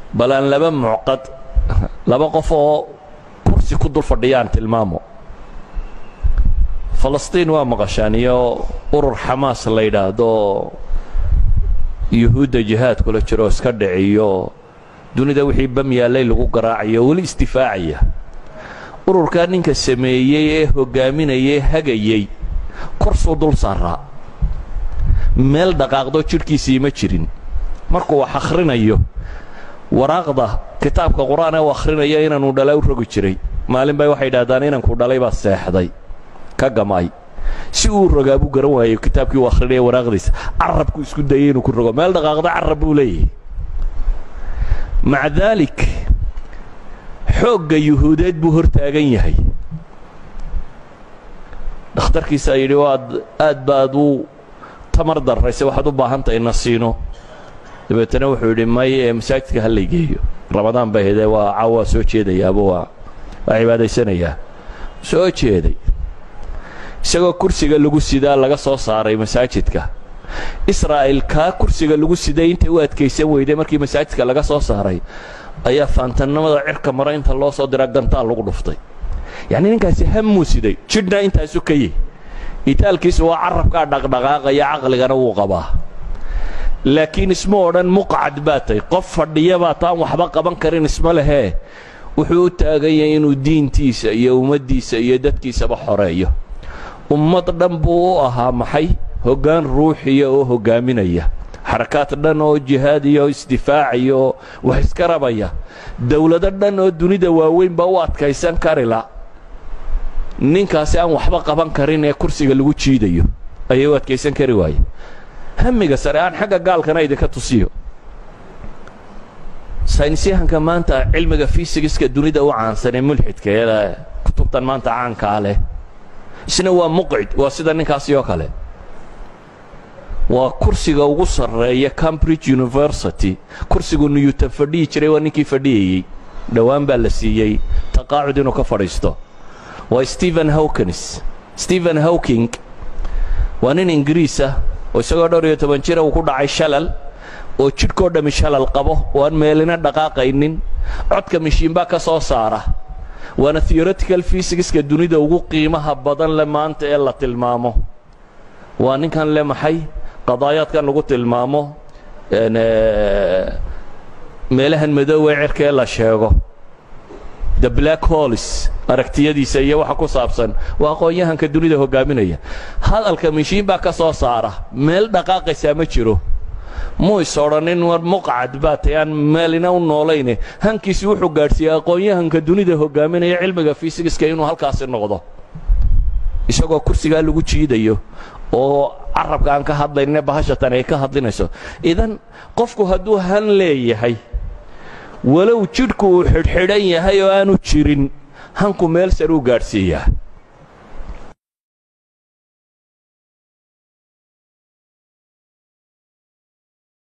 bal aan laba mucqad laba qof oo kursi ku dul fadhiyaan tilmaamo falastiin waa maqashaan iyo urur xamaas la yidhaahdo yuhuudda jihaad kula jiroo iska dhiciyo dunida wixii bam yaallay lagu garaacayo weli isdifaacaya ururkaa ninka sameeyey ee hoggaaminayay hagayey korsuu dul saaraa meel dhaqaaqdo jidhkiisii ma jirin markuu wax akhrinayo waraaqda kitaabka qur-aan ee u akhrinaya inaanu dhala u rogi jiray maalin bay waxay idhahdaan inanku dhalay baa seexday ka gamay si uu rogaa buu garan waayey kitaabkii uu akhrinaya waraaqdiisa carabku isku dayay inuu ku rogo meel dhaqaaqda carab buu leeyahay maca daalik xoogga yuhuudeed buu hor taagan yahay dhakhtarkiisaa yidhi waad aad baad u tamar darrayse waxaad u baahan tahay na siino dabeetana wuxuu yidhi may ee masaajidka ha laygeeyo ramadaan bay haydee waa caaw waa soo jeedayaaba waa waa cibaadaysanayaa soo jeeday isagoo kursiga lagu sidaa laga soo saaray masaajidka israa'il kaa kursiga lagu siday intay u adkaysan weyday markii masaajidka laga soo saaray ayaa faantannimada cirka mara inta loo soo dira gantaal lagu dhuftay yacnii ninkaasi hammuu siday jidhna intaasu ka yihi itaalkiisu waa carabkaa dhaqdhaqaaqaya caqligana wuu qabaa laakiin isma odhan muqcad baa tahy qof fadhiya baa taan waxba qaban karin isma lehee wuxuu u taagan yahay inuu diintiisa iyo ummaddiisa iyo dadkiisaba xoreeyo ummad dhan buu u ahaa maxay hoggaan ruuxiya oo hoggaaminaya xarakaad dhan oo jihaad iyo isdifaacaya oo wax iska rabaya dawlado dhan oo dunida waaweynba u adkaysan karila ninkaasi aan waxba qaban karin ee kursiga lagu jiidayo ayay u adkaysan kari waaye hamiga sare aan xagga gaalkana idinka tusiyo saynisyahanka maanta cilmiga fisigiska dunida u caansan ee mulxidka ee kutubtan maanta caankaa leh isna waa muqcid waa sida ninkaasi oo kale waa kursiga ugu sarreeya cambridge university kursigu newton fadhiyi jiray waa ninkii fadhiyayey dhowaan baa la siiyey taqaacud inuu ka fadhiisto waa stephen hawkins stephen hawking waa nin ingiriis ah oo isagoo dhowr iyo toban jira uu ku dhacay shalal oo jidhkoo dhammi shalal qabo oo aan meelina dhaqaaqaynin codka mishiinbaa ka soo saara waana theoretical fysigiska dunida ugu qiimaha badan le maanta ee la tilmaamo waa ninkan le maxay qadaayaadkan lagu tilmaamo meelahan madoowe cirkee la sheego the black holis aragtiyadiisa iyo waxa ku saabsan waa aqoon-yahanka dunida hoggaaminaya hadalka mishiin baa ka soo saara meel dhaqaaqaysaa ma jiro muu is odhanin war muqcad baa tay aan meelina u noolayne hankiisi wuxuu gaadhsiiyey aqoon-yahanka dunida hoggaaminaya cilmiga fisigiska inuu halkaasi noqdo isagoo kursigaa lagu jiidayo oo carabka aan ka hadlayne bahashatan ay ka hadlinayso idan qofku hadduu han leeyahay walow jidhku uu xidhxidhan yahay oo aanu jirin hanku meel saruu gaadhsiiyaa